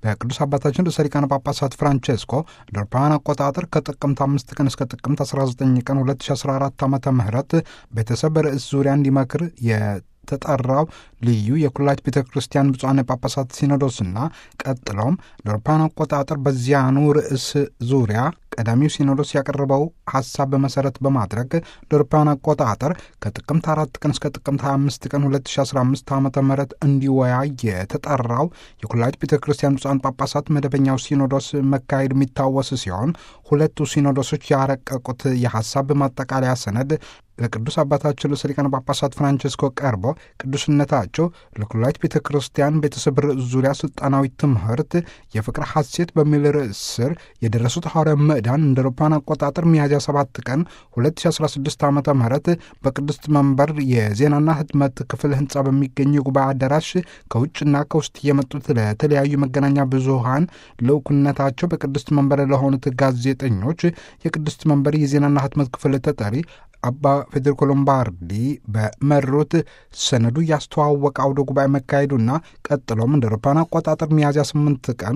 በቅዱስ አባታችን ርዕሰ ሊቃነ ጳጳሳት ፍራንቼስኮ ለአውሮፓውያን አቆጣጠር ከጥቅምት አምስት ቀን እስከ ጥቅምት 19 ቀን 2014 ዓ ም ቤተሰብ በርዕስ ዙሪያ እንዲመክር የተጠራው ልዩ የኩላሊት ቤተ ክርስቲያን ብፁዓን ጳጳሳት ሲኖዶስና ቀጥሎም ለአውሮፓውያን አቆጣጠር በዚያኑ ርዕስ ዙሪያ ቀዳሚው ሲኖዶስ ያቀረበው ሀሳብ በመሰረት በማድረግ ለአውሮፓውያን አቆጣጠር ከጥቅምት አራት ቀን እስከ ጥቅምት 25 ቀን 2015 ዓ ም እንዲወያይ የተጠራው የኩላሊት ቤተ ክርስቲያን ብፁዓን ጳጳሳት መደበኛው ሲኖዶስ መካሄድ የሚታወስ ሲሆን ሁለቱ ሲኖዶሶች ያረቀቁት የሀሳብ ማጠቃለያ ሰነድ ለቅዱስ አባታችን ርዕሰ ሊቃነ ጳጳሳት ፍራንቸስኮ ቀርቦ ቅዱስነታቸው ለኩላሊት ቤተ ክርስቲያን ቤተሰብ ርዕስ ዙሪያ ስልጣናዊ ትምህርት የፍቅር ሐሴት በሚል ርዕስ ስር የደረሱት ሐዋርያ ምዕዳን እንደ አውሮፓውያን አቆጣጠር ሚያዝያ 7 ቀን 2016 ዓ ም በቅድስት መንበር የዜናና ህትመት ክፍል ህንፃ በሚገኝ የጉባኤ አዳራሽ ከውጭና ከውስጥ የመጡት ለተለያዩ መገናኛ ብዙሃን ልዑክነታቸው በቅድስት መንበር ለሆኑት ጋዜጠኞች የቅድስት መንበር የዜናና ህትመት ክፍል ተጠሪ አባ ፌዴሪኮ ሎምባርዲ በመሩት ሰነዱ ያስተዋወቀ አውደ ጉባኤ መካሄዱና ቀጥሎም እንደ አውሮፓውያን አቆጣጠር ሚያዝያ 8 ቀን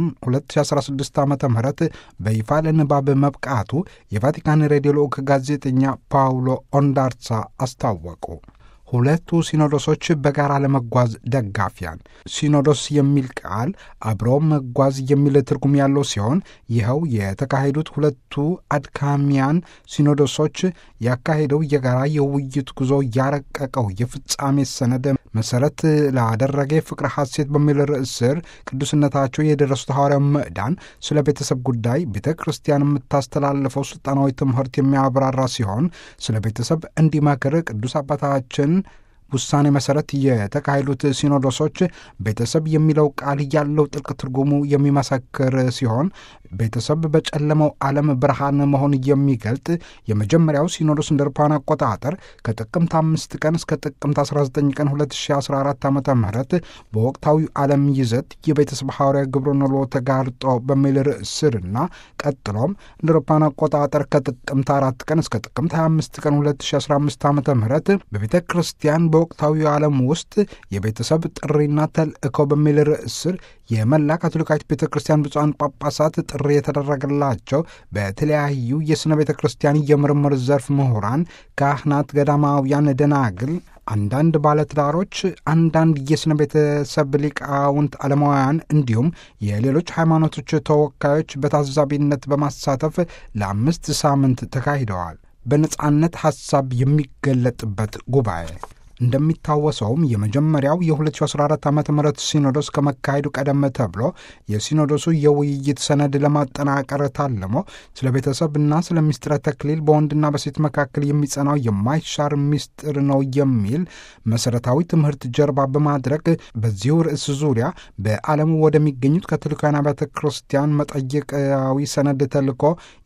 2016 ዓ ም በይፋ ለንባብ መብቃቱ የቫቲካን ሬዲዮ ልዑክ ጋዜጠኛ ፓውሎ ኦንዳርሳ አስታወቁ። ሁለቱ ሲኖዶሶች በጋራ ለመጓዝ ደጋፊያን። ሲኖዶስ የሚል ቃል አብሮ መጓዝ የሚል ትርጉም ያለው ሲሆን ይኸው የተካሄዱት ሁለቱ አድካሚያን ሲኖዶሶች ያካሄደው የጋራ የውይይት ጉዞ ያረቀቀው የፍጻሜ ሰነድ መሰረት ላደረገ ፍቅረ ሐሴት በሚል ርዕስ ስር ቅዱስነታቸው የደረሱት ሐዋርያ ምዕዳን ስለ ቤተሰብ ጉዳይ ቤተ ክርስቲያን የምታስተላልፈው ስልጣናዊ ትምህርት የሚያብራራ ሲሆን ስለ ቤተሰብ እንዲመክር ቅዱስ አባታችን ውሳኔ መሰረት የተካሄዱት ሲኖዶሶች ቤተሰብ የሚለው ቃል ያለው ጥልቅ ትርጉሙ የሚመሰክር ሲሆን ቤተሰብ በጨለመው ዓለም ብርሃን መሆን የሚገልጥ የመጀመሪያው ሲኖዶስ እንደ አውሮፓውያን አቆጣጠር ከጥቅምት አምስት ቀን እስከ ጥቅምት 19 ቀን 2014 ዓ ም በወቅታዊ ዓለም ይዘት የቤተሰብ ሐዋርያ ግብረ ኖሎ ተጋርጦ በሚል ርዕስ ስርና ቀጥሎም እንደ አውሮፓውያን አቆጣጠር ከጥቅምት አራት ቀን እስከ ጥቅምት 25 ቀን 2015 ዓ ም በቤተ ክርስቲያን በወቅታዊ ዓለም ውስጥ የቤተሰብ ጥሪና ተልእኮ በሚል ርዕስ ስር የመላ ካቶሊካዊት ቤተ ክርስቲያን ብፁዓን ጳጳሳት ጥሪ የተደረገላቸው በተለያዩ የሥነ ቤተ ክርስቲያን የምርምር ዘርፍ ምሁራን፣ ካህናት፣ ገዳማውያን፣ ደናግል አንዳንድ ባለትዳሮች፣ አንዳንድ የሥነ ቤተሰብ ሊቃውንት ዓለማውያን እንዲሁም የሌሎች ሃይማኖቶች ተወካዮች በታዛቢነት በማሳተፍ ለአምስት ሳምንት ተካሂደዋል። በነጻነት ሐሳብ የሚገለጥበት ጉባኤ እንደሚታወሰውም የመጀመሪያው የ2014 ዓ ም ሲኖዶስ ከመካሄዱ ቀደም ተብሎ የሲኖዶሱ የውይይት ሰነድ ለማጠናቀር ታልሞ ስለ ቤተሰብና ስለ ምስጢረ ተክሊል በወንድና በሴት መካከል የሚጸናው የማይሻር ምስጢር ነው የሚል መሠረታዊ ትምህርት ጀርባ በማድረግ በዚሁ ርዕስ ዙሪያ በዓለሙ ወደሚገኙት ካቶሊካውያን አብያተ ክርስቲያን መጠየቃዊ ሰነድ ተልኮ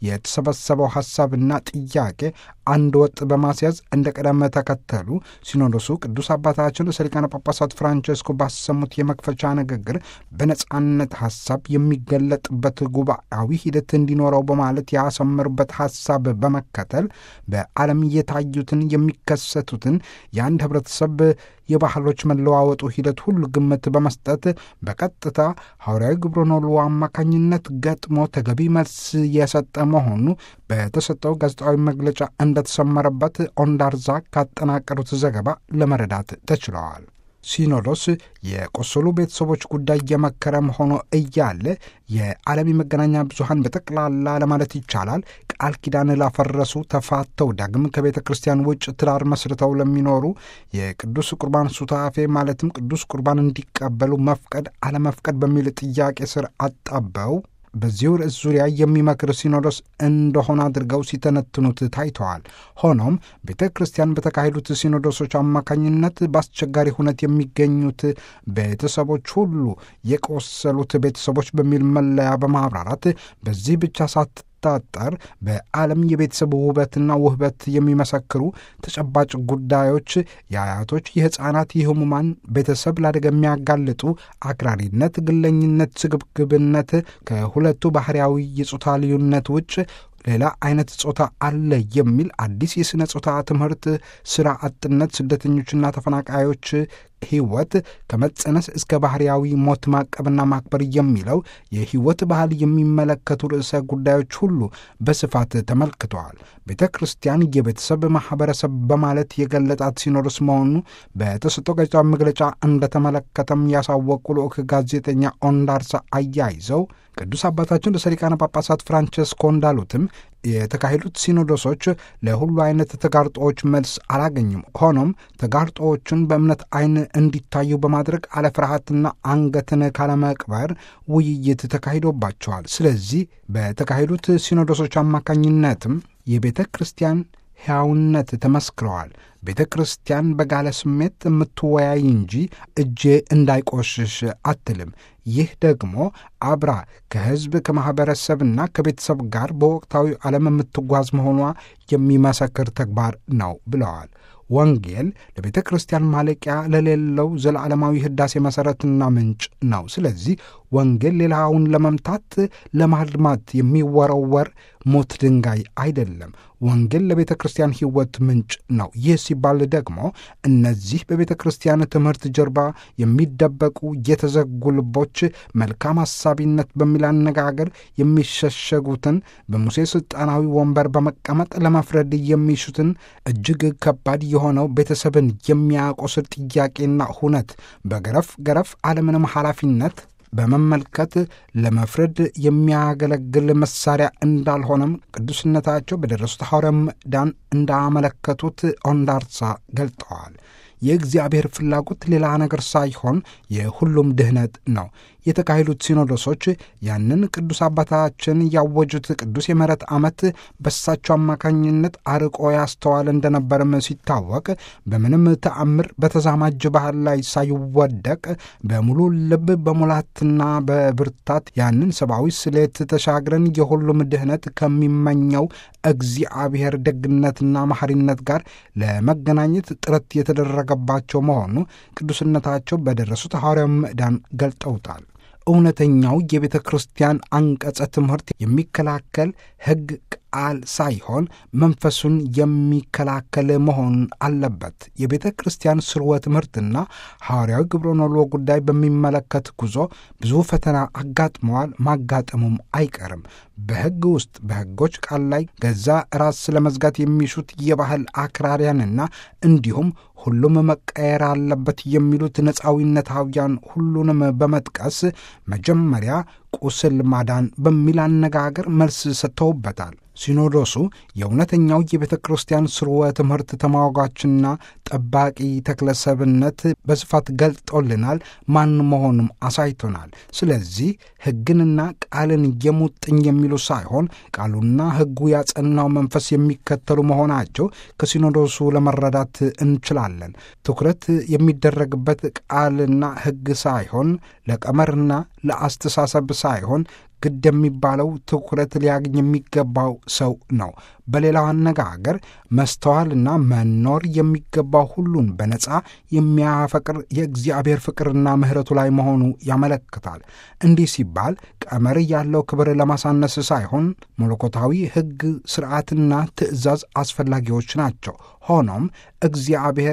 የተሰበሰበው ሐሳብና ጥያቄ አንድ ወጥ በማስያዝ እንደ ቀደም ተከተሉ ሲኖዶሱ ቅዱስ አባታችን ርዕሰ ሊቃነ ጳጳሳት ፍራንቸስኮ ባሰሙት የመክፈቻ ንግግር በነጻነት ሐሳብ የሚገለጥበት ጉባኤያዊ ሂደት እንዲኖረው በማለት ያሰመሩበት ሐሳብ በመከተል በዓለም እየታዩትን የሚከሰቱትን የአንድ ህብረተሰብ የባህሎች መለዋወጡ ሂደት ሁሉ ግምት በመስጠት በቀጥታ ሐዋርያዊ ግብረ ኖሎ አማካኝነት ገጥሞ ተገቢ መልስ የሰጠ መሆኑ በተሰጠው ጋዜጣዊ መግለጫ እንደተሰመረበት ኦንዳርዛ ካጠናቀሩት ዘገባ ለመረዳት ተችለዋል። ሲኖዶስ የቆሰሉ ቤተሰቦች ጉዳይ የመከረም ሆኖ እያለ የዓለም የመገናኛ ብዙሃን በጠቅላላ ለማለት ይቻላል ቃል ኪዳን ላፈረሱ ተፋተው ዳግም ከቤተ ክርስቲያን ውጭ ትዳር መስርተው ለሚኖሩ የቅዱስ ቁርባን ሱታፌ ማለትም ቅዱስ ቁርባን እንዲቀበሉ መፍቀድ አለመፍቀድ በሚል ጥያቄ ስር አጣበው በዚሁ ርዕስ ዙሪያ የሚመክር ሲኖዶስ እንደሆነ አድርገው ሲተነትኑት ታይተዋል። ሆኖም ቤተ ክርስቲያን በተካሄዱት ሲኖዶሶች አማካኝነት በአስቸጋሪ ሁነት የሚገኙት ቤተሰቦች ሁሉ የቆሰሉት ቤተሰቦች በሚል መለያ በማብራራት በዚህ ብቻ ሳት ታጠር በዓለም የቤተሰብ ውበትና ውህበት የሚመሰክሩ ተጨባጭ ጉዳዮች የአያቶች፣ የሕፃናት፣ የህሙማን ቤተሰብ ለአደጋ የሚያጋልጡ አክራሪነት፣ ግለኝነት፣ ስግብግብነት ከሁለቱ ባህርያዊ የጾታ ልዩነት ውጭ ሌላ አይነት ጾታ አለ የሚል አዲስ የሥነ ጾታ ትምህርት፣ ሥራ አጥነት፣ ስደተኞችና ተፈናቃዮች ሕይወት ከመጸነስ እስከ ባህርያዊ ሞት ማቀብና ማክበር የሚለው የሕይወት ባህል የሚመለከቱ ርዕሰ ጉዳዮች ሁሉ በስፋት ተመልክተዋል። ቤተ ክርስቲያን የቤተሰብ ማኅበረሰብ በማለት የገለጣት ሲኖዶስ መሆኑ በተሰጠው ጋዜጣዊ መግለጫ እንደተመለከተም ያሳወቁ ልዑክ ጋዜጠኛ ኦንዳርሳ አያይዘው ቅዱስ አባታችን ርዕሰ ሊቃነ ጳጳሳት ፍራንቸስኮ እንዳሉትም የተካሄዱት ሲኖዶሶች ለሁሉ አይነት ተጋርጦዎች መልስ አላገኙም። ሆኖም ተጋርጦዎቹን በእምነት ዓይን እንዲታዩ በማድረግ አለ ፍርሃትና አንገትን ካለመቅበር ውይይት ተካሂዶባቸዋል። ስለዚህ በተካሄዱት ሲኖዶሶች አማካኝነትም የቤተ ክርስቲያን ሕያውነት ተመስክረዋል። ቤተ ክርስቲያን በጋለ ስሜት የምትወያይ እንጂ እጄ እንዳይቆሽሽ አትልም። ይህ ደግሞ አብራ ከሕዝብ ከማኅበረሰብና ከቤተሰብ ጋር በወቅታዊ ዓለም የምትጓዝ መሆኗ የሚመሰክር ተግባር ነው ብለዋል። ወንጌል ለቤተ ክርስቲያን ማለቂያ ለሌለው ዘላለማዊ ሕዳሴ መሠረትና ምንጭ ነው። ስለዚህ ወንጌል ሌላውን ለመምታት ለማልማት የሚወረወር ሞት ድንጋይ አይደለም። ወንጌል ለቤተ ክርስቲያን ሕይወት ምንጭ ነው። ይህ ሲባል ደግሞ እነዚህ በቤተ ክርስቲያን ትምህርት ጀርባ የሚደበቁ የተዘጉ ልቦች መልካም አሳቢነት በሚል አነጋገር የሚሸሸጉትን በሙሴ ሥልጣናዊ ወንበር በመቀመጥ ለመፍረድ የሚሹትን እጅግ ከባድ የሆነው ቤተሰብን የሚያቆስል ጥያቄና ሁነት በገረፍ ገረፍ አለምንም ኃላፊነት በመመልከት ለመፍረድ የሚያገለግል መሳሪያ እንዳልሆነም ቅዱስነታቸው በደረሱት ሐዋርያዊ ምዕዳን እንዳመለከቱት ኦንዳርሳ ገልጠዋል። የእግዚአብሔር ፍላጎት ሌላ ነገር ሳይሆን የሁሉም ድህነት ነው። የተካሄዱት ሲኖዶሶች ያንን ቅዱስ አባታችን ያወጁት ቅዱስ የምሕረት ዓመት በሳቸው አማካኝነት አርቆ ያስተዋል እንደነበርም ሲታወቅ በምንም ተአምር በተዛማጅ ባህል ላይ ሳይወደቅ በሙሉ ልብ በሙላትና በብርታት ያንን ሰብአዊ ስሌት ተሻግረን የሁሉም ድህነት ከሚመኘው እግዚአብሔር ደግነትና መሐሪነት ጋር ለመገናኘት ጥረት የተደረገባቸው መሆኑ ቅዱስነታቸው በደረሱት ሐዋርያዊ ምዕዳን ገልጠውታል። እውነተኛው የቤተ ክርስቲያን አንቀጸ ትምህርት የሚከላከል ሕግ ቃል ሳይሆን መንፈሱን የሚከላከል መሆን አለበት። የቤተ ክርስቲያን ስርወ ትምህርትና ሐዋርያዊ ግብረ ኖሎ ጉዳይ በሚመለከት ጉዞ ብዙ ፈተና አጋጥመዋል፣ ማጋጠሙም አይቀርም። በሕግ ውስጥ በሕጎች ቃል ላይ ገዛ ራስ ለመዝጋት የሚሹት የባህል አክራሪያንና እንዲሁም ሁሉም መቀየር አለበት የሚሉት ነፃዊነታውያን ሁሉንም በመጥቀስ መጀመሪያ ቁስል ማዳን በሚል አነጋገር መልስ ሰጥተውበታል። ሲኖዶሱ የእውነተኛው የቤተ ክርስቲያን ስርወ ትምህርት ተሟጋችና ጠባቂ ተክለሰብነት በስፋት ገልጦልናል፣ ማን መሆኑም አሳይቶናል። ስለዚህ ሕግንና ቃልን የሙጥኝ የሚሉ ሳይሆን ቃሉና ሕጉ ያጸናው መንፈስ የሚከተሉ መሆናቸው ከሲኖዶሱ ለመረዳት እንችላለን። ትኩረት የሚደረግበት ቃልና ሕግ ሳይሆን ለቀመርና ለአስተሳሰብ ሳይሆን ግድ የሚባለው ትኩረት ሊያገኝ የሚገባው ሰው ነው። በሌላው አነጋገር መስተዋልና መኖር የሚገባው ሁሉን በነጻ የሚያፈቅር የእግዚአብሔር ፍቅርና ምሕረቱ ላይ መሆኑ ያመለክታል። እንዲህ ሲባል ቀመር ያለው ክብር ለማሳነስ ሳይሆን መለኮታዊ ሕግ፣ ስርዓትና ትእዛዝ አስፈላጊዎች ናቸው። ሆኖም እግዚአብሔር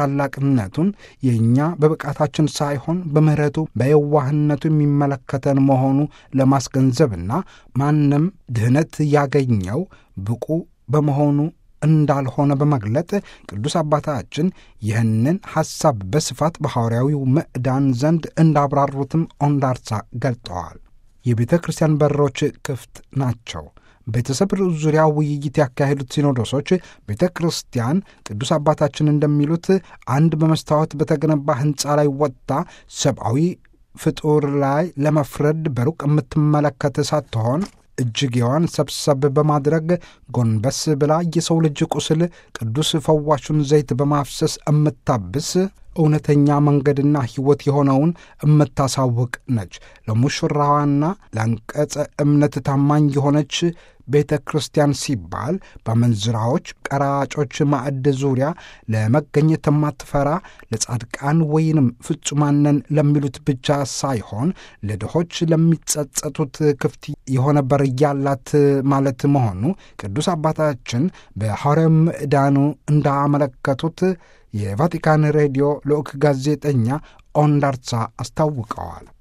ታላቅነቱን የእኛ በብቃታችን ሳይሆን በምሕረቱ በየዋህነቱ የሚመለከተን መሆኑ ለማስገንዘብና ማንም ድህነት ያገኘው ብቁ በመሆኑ እንዳልሆነ በመግለጥ ቅዱስ አባታችን ይህንን ሐሳብ በስፋት በሐዋርያዊው ምዕዳን ዘንድ እንዳብራሩትም ኦንዳርሳ ገልጠዋል። የቤተ ክርስቲያን በሮች ክፍት ናቸው። ቤተሰብ ርዕስ ዙሪያ ውይይት ያካሄዱት ሲኖዶሶች ቤተ ክርስቲያን ቅዱስ አባታችን እንደሚሉት አንድ በመስታወት በተገነባ ሕንፃ ላይ ወጥታ ሰብአዊ ፍጡር ላይ ለመፍረድ በሩቅ የምትመለከት ሳትሆን እጅጌዋን ሰብሰብ በማድረግ ጎንበስ ብላ የሰው ልጅ ቁስል ቅዱስ ፈዋሹን ዘይት በማፍሰስ እምታብስ እውነተኛ መንገድና ሕይወት የሆነውን እምታሳውቅ ነች። ለሙሽራዋና ለአንቀጸ እምነት ታማኝ የሆነች ቤተ ክርስቲያን ሲባል በመንዝራዎች፣ ቀራጮች ማዕድ ዙሪያ ለመገኘት የማትፈራ ለጻድቃን ወይንም ፍጹማነን ለሚሉት ብቻ ሳይሆን ለድሆች ለሚጸጸቱት ክፍት የሆነ በር ያላት ማለት መሆኑ ቅዱስ አባታችን በሐዋርያዊ ምዕዳኑ እንዳመለከቱት የቫቲካን ሬዲዮ ልዑክ ጋዜጠኛ ኦንዳርሳ አስታውቀዋል።